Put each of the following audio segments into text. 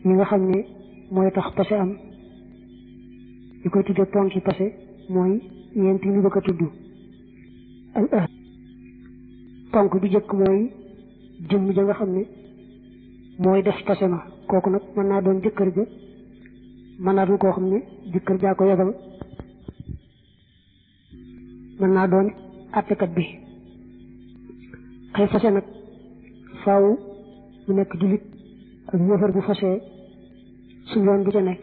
yi nga xam ne mooy tax pase am ñu koy tuddee ponki pase mooy yent yi ñu bëgg a tudd al ah ponk bi jëkk mooy jëmm ja nga xam ne mooy def pase ma kooku nag mën naa doon jëkkër ja mën naa doon koo xam ne jëkkër jaa ko yebal mën naa doon àttekat bi kay fase nag faaw mu nekk jullit ak yëfar bu fasee su yoon bu ca nekk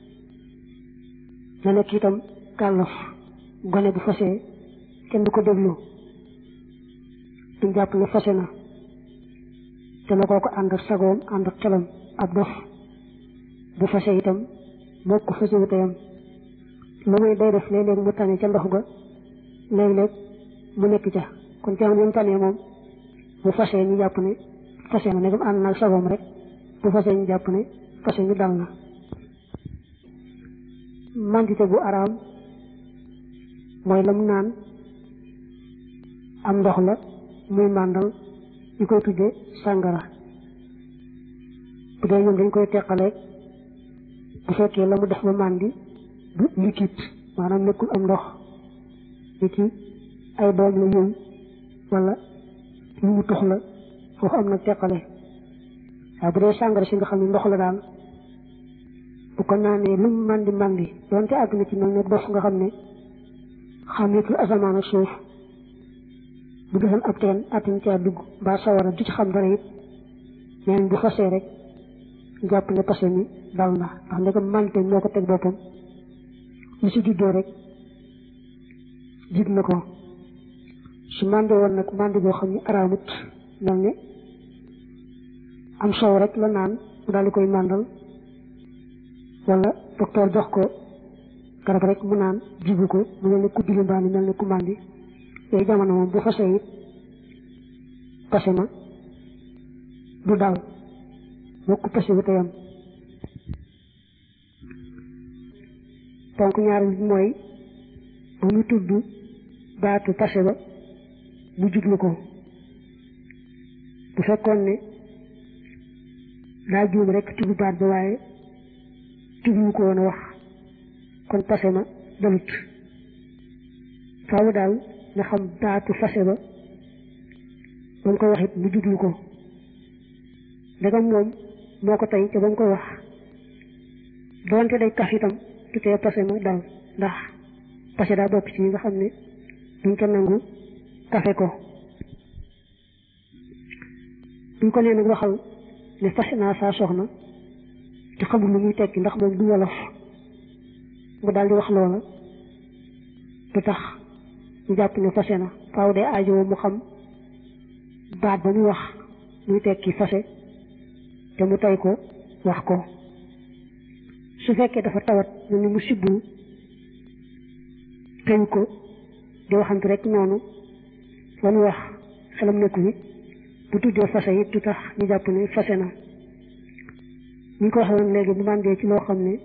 na nekk itam kàllaf gone bu fasee kenn du ko déglu duñ jàpp ne fase na te na koo ko ànd ak sagoom ànd ak xelam ab dof bu fase itam moo ko fase wu teyam lu muy day def léeg-léeg mu tane ca ndox ga léeg-léeg mu nekk ca kon jamono yi mu tanee moom bu fase ñu jàpp ne fase na negam ànd naag sagoom rek bu fase ñu jàpp ne fase ñu dal na mandité bu araam mooy la mu naan am ndox la muy màndal ñu koy tudde sàngara bu dee ñoom dañ koy teqaleeg bu fekkee la mu def ba màndi du liquide maanaam nekkul am ndox ni ci ay doom la yooyu wala lu mu tux la foofu am na teqale waaye bu dee sàngara si nga xam ne ndox la daal bu ko naanee lu mu màndi màndi doonte àgg na ci mel ne dof nga xam ne xàmmeetul asamaan ak suuf bu defoon ab teen attan caa dugg mbaa sawara du ci xam dara it neen bu fasee rek jàpp ne pase mi dal na ndax ndegam màndite moo ko teg boppam lu si juddoo rek jig na ko su màndi woon nag màndi boo xam ne araamut mel ne am soow rek la naan mu daal di koy màndal wala docteur jox ko garab rek mu naan jigu ko mu mel ne ku dili mbaani mel ne ku màndi yooyu jamono moom bu fasee it pase ma du dal moo ko pase bu teyam donc ñaar bi mooy bu ñu tudd baatu pase ba mu jublu ko bu fekkoon ne daa juum rek tudd baat ba waaye tudd ko woon a wax kon pase ma dalut faaw daal nga xam baatu fase ba ba mu koy wax it mu jublu ko ndegam moom moo ko tey te ba mu koy wax doonte day kaf itam du tee pase ma dal ndax pase daa bokk ci ñi nga xam ne duñ ko nangu kafe ko buñ ko nee nag waxal ne fase naa saa soxna te xamul lu muy tekki ndax moom du wolof mu daal di wax loola du tax ñu jàpp ne fase na faaw de aajo mu xam baat ba muy wax muy tekki fase te mu tey ko wax ko su fekkee dafa tawat ñu ni mu sibbu teñ ko di waxante rek noonu la mu wax xelam nekku ni bu tuddee fase it du tax ñu jàpp ne fase na ñu ko waxee woon léegi bu màndee ci loo xam ne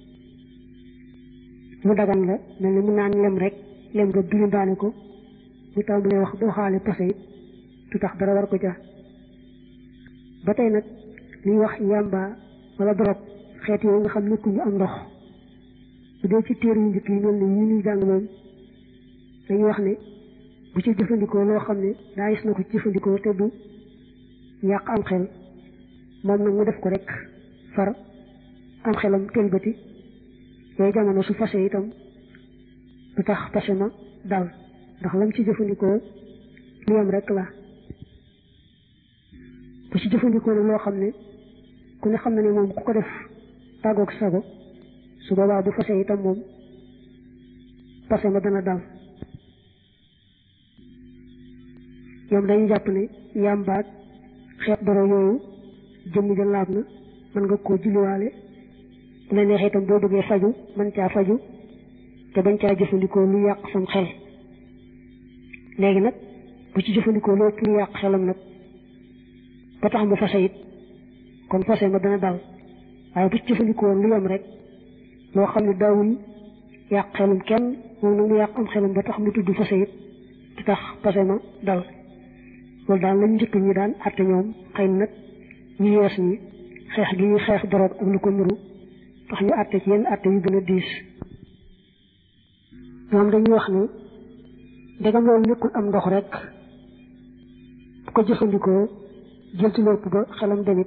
mu dagan la mel ni mu naan lem rek lem nga biir daane ko mu tàmbalee wax boo xaale pase it du tax dara war ko ja ba tey nag liy wax yàmba wala dorog xeet yooyu nga xam nekkuñu am ndox bu dee ci téere yu njëkk yi mel ni ñu ñuy jàng moom dañuy wax ne bu ci jëfandikoo loo xam ne daa gis na ko ci jëfandikoo te du yàq am xel moom nag mu def ko rek far am xelam tëlbati yooyu jamono su fase itam du tax pase ma dal ndax lam ci jëfandikoo lu yem rek la bu ci jëfandikoo loo xam ne ku ne xam na ne moom ku ko def tàggoog sago su boobaa bu fase itam moom pase ma dana dal ñoom dañuy jàpp ne yàmbaag xeet dara yooyu jëmm ja laab na mën nga koo julliwaale bu la neexee itam boo bëggee faju mën caa faju te bañ caa jëfandikoo lu yàq sam xel léegi nag bu ci jëfandikoo loo pour yàq xelam nag ba tax mu fase it kon fase ma dana dal waaye bu ci jëfandikoo lu yem rek loo xam ne daawul yàq xelum kenn moom nag mu yàq am xelum ba tax mu tudd fase it di tax fase ma dal loolu daal lañ njëkk ñi daan àtte ñoom xëy na nag ñu yees ñi xeex gi ñuy xeex doroog ak lu ko nuru tax ñu àtte ci yenn àtte yu gën a diis ñoom dañuy wax ni ndegam loolu nekkul am ndox rek bu ko jëfandikoo jël ci lépp ba xelam demit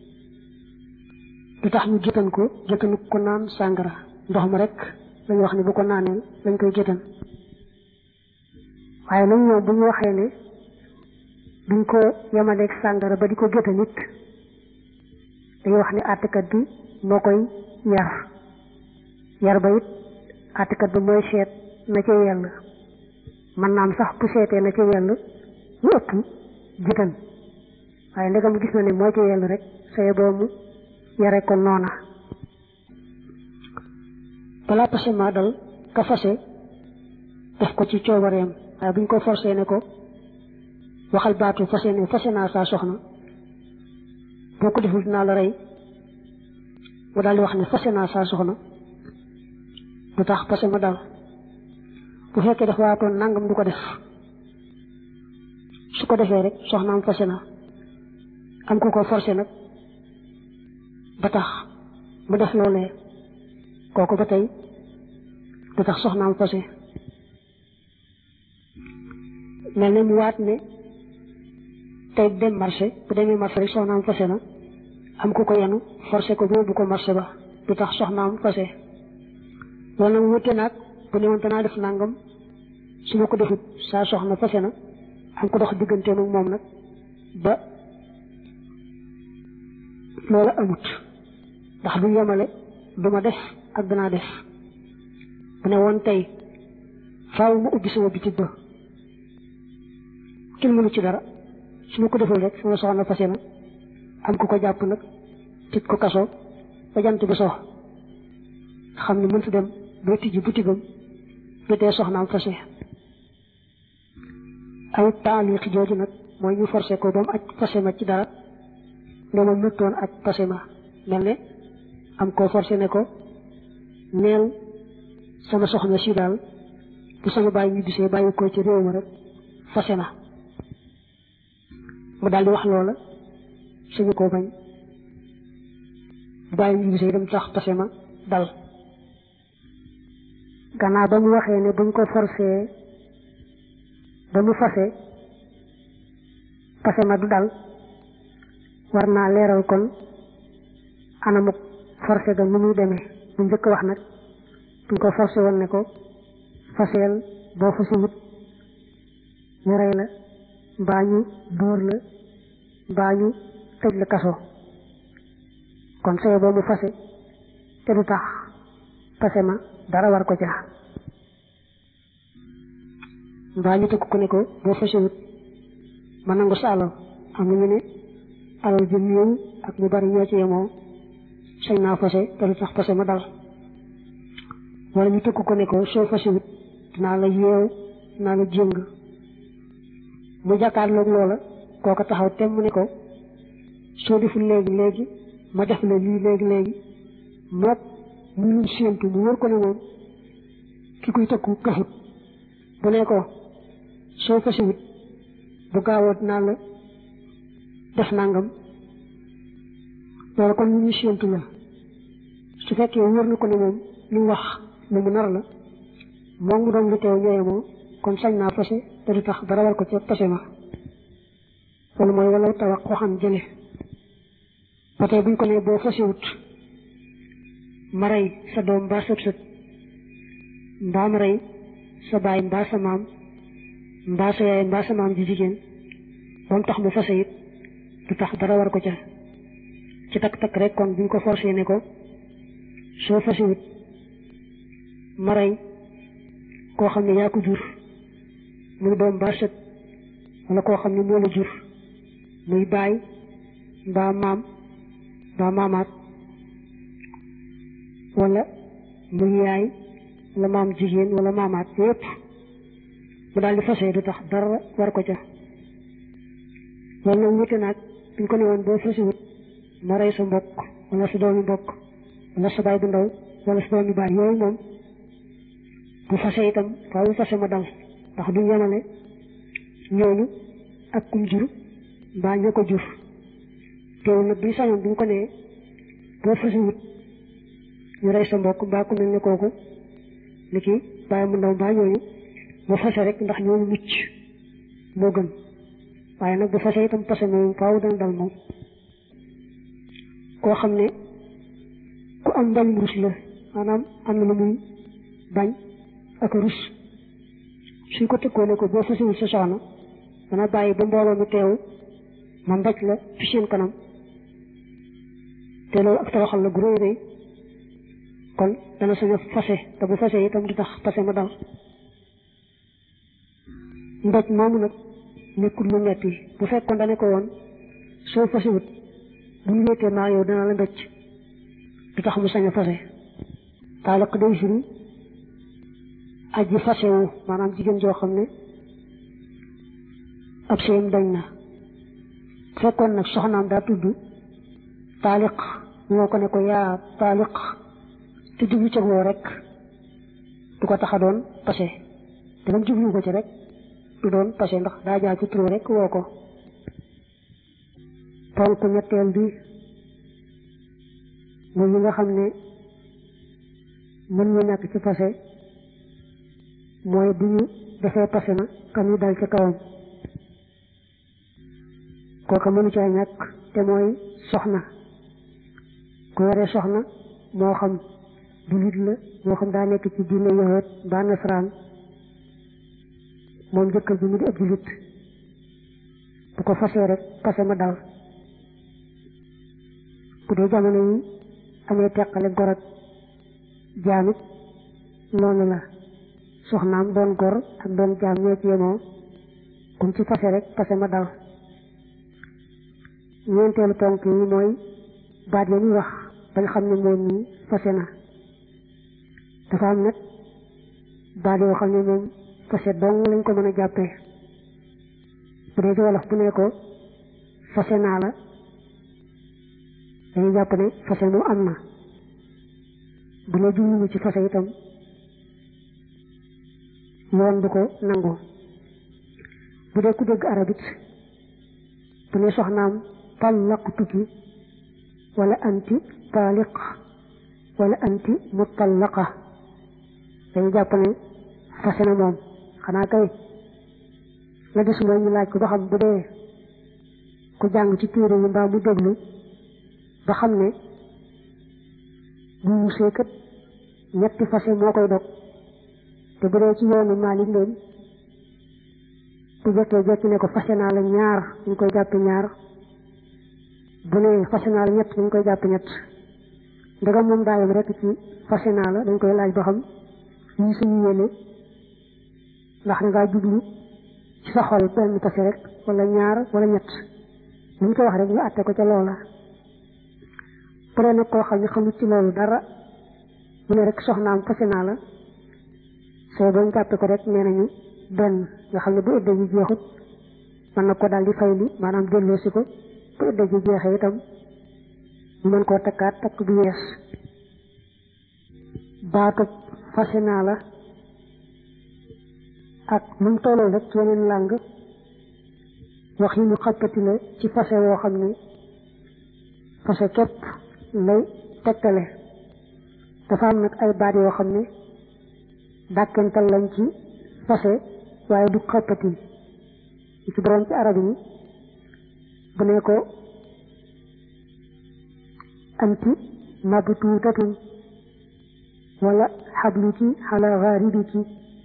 du tax ñu géttan ko géttanu ko naan sàngara ndox ma rek lañu wax ni bu ko naanee lañ koy géttan waaye nag ñoom bu ñu waxee ne duñ ko yemaleeg sàngara ba di ko géttan it dañuy wax ni àttekat bi moo koy yar yar ba it àttekat bi mooy seet na ca yell man naam sax bu seetee na ca yell lu ëpp géttan waaye ndegam gis na ne moo ca yell rek saye boobu yare ko noona balaa pase maa dal ka fase def ko ci coobareem waaye buñ ko forcé ne ko waxal baatu fase ne fase naa saa soxna boo ko deful dinaa la rey mu daal di wax ne fase naa saa soxna du tax pase ma dal bu fekkee def waatoon nangam du ko def su ko defee rek soxnaam fase na am ku ko forcé nag ba tax mu def loolee kooku ba tey du tax soxnaam fase mel ne mu waat ne tey dem marché bu demee marché rek soxnaam fase na am ku ko yenu forcé ko boobu ko marché ba du tax soxnaam fase loolu nag wute naag bu ne woon danaa def nangam su ma ko defut saa soxna fase na am ko dox digganteem ak moom nag ba loola amut ndax du yemale du ma def ak danaa def bu ne woon tey faaw ma ubbi sama bitig ba kenn mënu ci dara su ma ko deful rek sama soxna fase na am ku ko jàpp nag tëj ko kaso ba jant bi so xam ne mënta dem ba tijji butigam jotee soxnaam fase ay taaliq jooju nag mooy ñu forcé ko ba mu aj fase ma ci dara ne ma mëttoon aj fase ma mel ne am koo forcé ne ko neel sama soxna si daal bu sama bàyyi ñu bisee bàyyi ko ci réew ma rek fase na mu daal di wax loola suñu ko bañ bàyyi ñu bisee dem tax fase ma dal gannaaw ba mu waxee ne buñ ko forcé ba mu fase fase ma du dal war naa leeral kon anamuk forcé ga nu muy demee bu njëkk wax nag buñ ko forcé woon ne ko faseel boo fasewut ñu rey la mbaa ñu dóor la mbaa ñu tëj la kaso kon saye boo mu fase te du tax fase ma dara war ko ca mbaa ñu tëkk ko ne ko boo fasewut ma nangu sa alal am na ñu ne alal ji néew ak ñu bari ñoo ci yemoo sañ naa fase te du tax fase ma dal wala ñu tëkk ko ne ko soo fasewut dinaa la yeew dinaa la jéng mu jàkkaarloog loola kooka taxaw tem mu ne ko soo deful léegi léegi ma def la lii léegi léegi mook mu ñu séentu mu wër ko ne moom ki kuy tëkku kafut bu ne ko soo fasewut bu gaawoo dinaa la def nangam loolu kon ñu ñu séentu la su fekkee wër na ko ne moom li mu wax lu mu nar la moom mu doon lu teew ñooye moom kon sañ naa fase te du tax dara war ko ca fase ma loolu mooy wala tawax waxam jële ba tey buñ ko ne boo fasewut ma rey sa doom mbaa sët sët mbaa ma rey sa baay mbaa sa maam mbaa sa yaay mbaa sa maam ji jigéen ba mu tax mu fase it du tax dara war ko ca ci takk-takk rek kon buñ ko forcé ne ko soo fasewut ma rey koo xam ne yaa ko jur muy doom mbaa sët wala koo xam ne moo la jur muy baay mbaa maam mbaa maamaat wala muy yaay wala maam jigéen wala maamaat yépp mu daal di fase du tax dara war ko ca loolu nag wute naag buñ ko ne woon boo fasewut ma rey sa mbokk wala sa doomi mbokk wala sa baay bu ndaw wala sa doomi baay yooyu moom bu fase itam faaw fase ma dal ndax duñ yemale ñooñu ak kum jur mbaa ña ko jur teewul nag buñ sañoon buñ ko nee boo fasiwut ñu rey sa mbokk mbaa ku mel ne kooku ni ki bàyyi mu ndaw mbaa ñooñu bu fase rek ndax ñooñu mucc moo gën waaye nag bu fase itam pase moom faaw dana dal moom koo xam ne ku am mbañ rus la maanaam am na lu muy bañ ak rus suñ ko tëkkoo ne ko boo fasewul sa soxna dana bàyyi ba mbooloo mi teew ma mbaj la fi seen kanam te loolu ak toroxal la gu rëy rëy kon dana sañ a fase te bu fase itam du tax fase ma dal mbaj moomu nag nekkul lu metti bu fekkoon dane ko woon soo fasewut bu ñu wéetee maa yow dana la mbécc du tax mu sañ a fase taalaq day firi aji fasewu maanaam jigéen joo xam ne ab seen dañ na fekkoon nag soxnaam daa tudd taaliq ñoo ko ne ko yaa taaliq te jublu ca woo rek du ko tax a doon pase te lam jublu ko ci rek du doon pase ndax daa jaar ci turu rek woo ko ponk ñetteel bi mooy yi nga xam ne mën ñu ñàkk ci pase mooy bu ñu defee pase na kam yi dal ca kawam kooka mënu caa ñàkk te mooy soxna ku yore soxna moo xam jullit la moo xam daa nekk ci diine yahud ba nasaraan moom jëkkër bi mu di ab jullit bu ko fasee rek pase ma dal bu dee jamono yi amee teqale gor ak jaamit noonu la soxnaam doon gor ak doon jaam ñoo ci yemoo kum ci fase rek pase ma dal ñeenteelu ponk yi mooy baat ya ñuy wax bañ xam ne moom nii fase na dafa am nag baat yoo xam ne moom fase dong lañ ko mën a jàppee bu dee ci wolof bu ne ko fase naa la dañuy jàpp ne fase moom am na bu la jublu ci fase itam yoon bu ko nangu bu dee ku dégg arabit bu ne soxnaam tallaqtuki wala anti taaliq wala anti mutallaqa dañu jàpp ne fase na moom xanaa kay la des mooy ñu laaj ko ba xam bu dee ku jàng ci téere yi mbaa mu déglu ba xam ne bu musee kat ñetti fase moo koy dog te bu dee ci yoonu Maalik leen bu jekkee jekki ne ko fase naa la ñaar ñu koy jàppe ñaar bu ne fase naa la ñett dañ koy jàpp ñett ndegam moom daayam rek ci fase naa la dañ koy laaj ba xam ñu suñu yéene ndax dangaa jublu ci sa xol benn fase rek wala ñaar wala ñett lu ñu ko wax rek ñu àtte ko ca loola bu dee nag koo xam ne xamut ci loolu dara mu ne rek soxnaam fase naa la soo doon jàppe ko rek nee nañu benn nga xam ne bu ëddee ji jeexut mën na ko daal di fayli maanaam delloosi ko bu ëddee ji jeexee itam ñu mën koo takkaat takk bu yees baatub fase naa la ak nu mu tolloo rek ci yeneen làng wax yi ñu xappati la ci fase woo xam ne fase képp lay tegtale dafa am nag ay baat yoo xam ne dàkkental lañ ci fase waaye du xappati yi ci borom ci arab yi bu ne ko anti mabtuutatun wala xabluki xala xaaribiki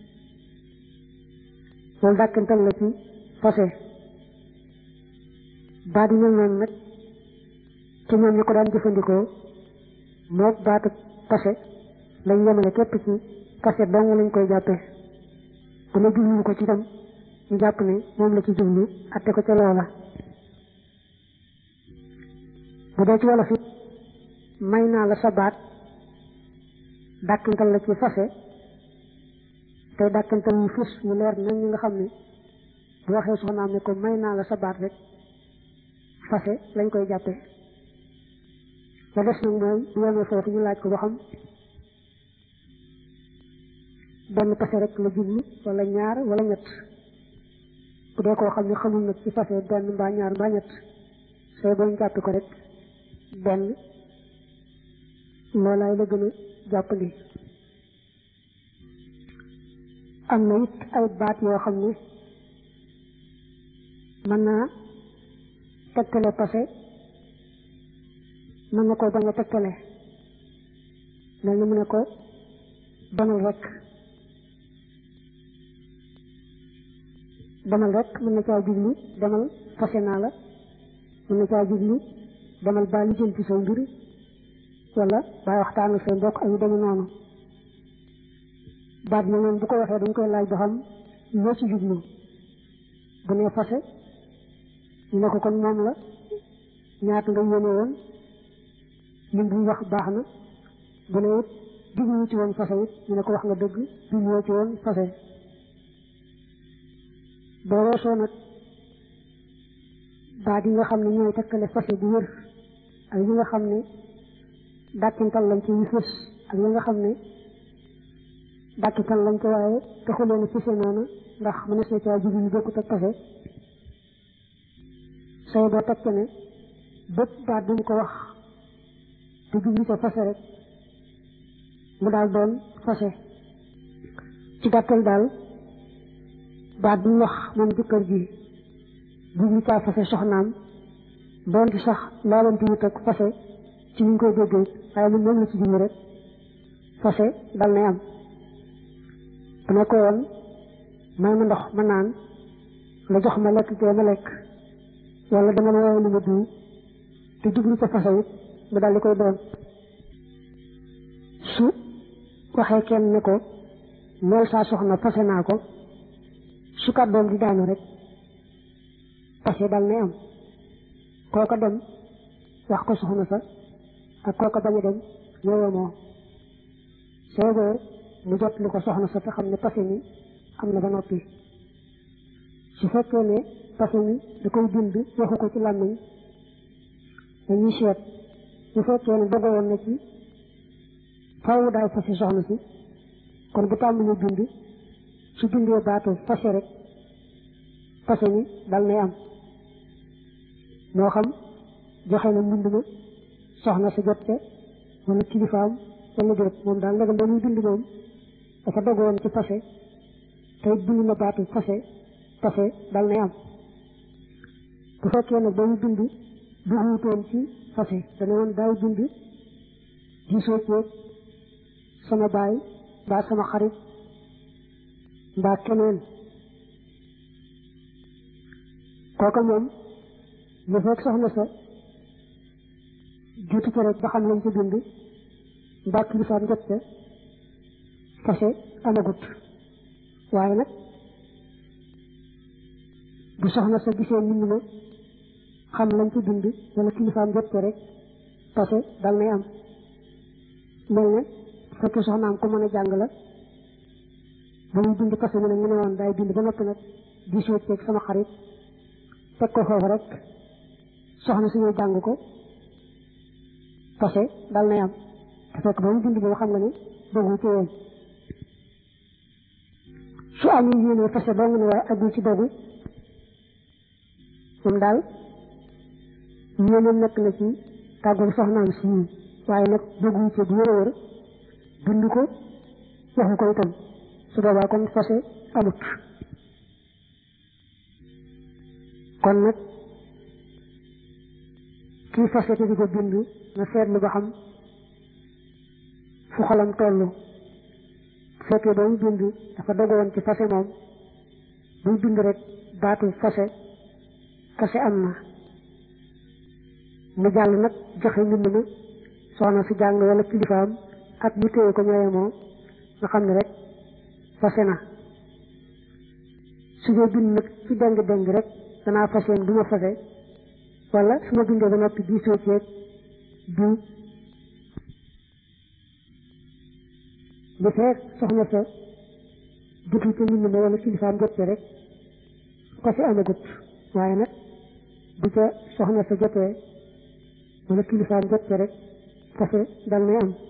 loolu dàkkental la ci fase baat yi mel noonu nag ci ñoom ñu ko daan jëfandikoo mook baatu fase lañ yemale képp ci fase dong lañ koy jàppee bu la jublu ko ci tam ñu jàpp ne moom la ci jublu atte ko ca loola bu dee ci wolof it may naa la sa baat dàkkantal la ci fase tey dàkkantal yu fës yu leer nañ ñi nga xam ne bu waxee soxnaam ne ko may naa la sa baat rek fase lañ koy jàppee la des nag mooy bu yemee foofu ñu laaj ko ba xam benn fase rek la jublu wala ñaar wala ñett bu dee koo xam ne xamul nag ci fase benn mbaa ñaar mbaa ñett sooy booñ jàppi ko rek benn loolaay la gën a jàppandi am na it ay baat yoo xam ne mën naa tegtale passé mën na ko bañ a tegtale mel ni mu ne ko demal rek demal rek mën na caa jublu demal fase naa la mën na caa jublu demal baa lijjanti say mbir wala baa waxtaan ak say mbokk ak yu deme noonu baat yi noonu bu ko waxee dañ koy laaj ba xam loo ci jublu bu nee fase ñu ne ko kon moom la ñaata nga yéene woon lim bu wax baax na bu ne it jublu ci woon fase it ñu ne ko wax nga dëgg jubluwoo ci woon fase boo weesoo nag baat yi nga xam ne ñooy tekkale fase bu wér ak yi nga xam ne dàkkintal lañ ci yu fës ak yi nga xam ne dàkkintal lañ ci waaye taxuleen a fëse noonu ndax mënees na caa jublu yu bokkut ak fase sooy boo teg ne bépp baat bu ñu ko wax te jublu ca fase rek mu daal doon fase ci gàttal daal baat bu ñu wax moom jëkkër ji jublu caa fase soxnaam doon ci sax laalanti wut ak fase ci ñu koy déggee waaye lu moom la ci jublu rek fase dal nay am bu ne ko woon may ma ndox ma naan nga jox ma lekk kee ma lekk wala dama la woowee lu ma diw te jublu ca fase it mu daal di koy doon su waxee kenn ne ko lool saa soxna fase naa ko su kàddoom di daanu rek fase dal nay am kooka dem wax ko soxna sa ak kooka bañ a dem ñëwee moo soobee mu jot li ko soxna sa te xam ne fase mi am na ba noppi su fekkee ne fase mi da koy bind waxu ko ci làmmiñ dañuy seet su fekkee ne dogo woon na ci faaw daay fase soxna si kon bu tàmbalee bind su bindee baatu fase rek fase mi dal nay am moo xam joxe na mbind ma soxna sa jot te wala kilifaam wala déet moom daal ndegam ba muy bind moom dafa dogoon ci fase te bind na baatu fase fase dal nay am bu fekkee nag ba muy bind bu wuutoon ci fase dana woon daay bind gisoo ceeg sama baay mbaa sama xarit mbaa keneen kooka moom lu fekk soxna sa juutu ko rek ba xam lañ ci bind mbaa kilifaam jot ca fase amagut waaye nag bu soxna sa gisee mbind ma xam lañ ci bind wala kilifaam jot ca rek fase dal nay am mel ne fekkee soxnaam ko mën a jàng la ba muy bind fase mi nag mu ne woon daay bind ba noppi nag gisoo ceeg sama xarit teg ko foofu rek soxna si ñëw jàng ko fase dal nay am te fekk ba mu bind boobu xam nga ne dogu ci woon su amee yéene fase doo nga ne waaye agul ci dogu moom daal yéene nekk na ci tàggul soxnaam si waaye nag dogu ci bu wér a wér bind ko waxu ko itam su boobaa kon fase amut kon nag kii fase te di ko bind na seetlu ba xam fu xolam toll fekkee ba mu bind dafa dogoon ci fase moom buy bind rek baatu fase fase am na mu jàll nag joxe mbind ma soxna si jàng wala kilifaam ak ñu téye ko ñooye moom nga xam ne rek fase na su dee bind nag ci deng deng rek danaa faseen du ma fase wala su ma bindee ba noppi diisoo ceeg du bu fekk soxna sa jotul ca mbind ma wala kilifaam jot ca rek fase amagut waaye nag bu ca soxna sa jotee wala kilifaam jot ca rek fase dal nay am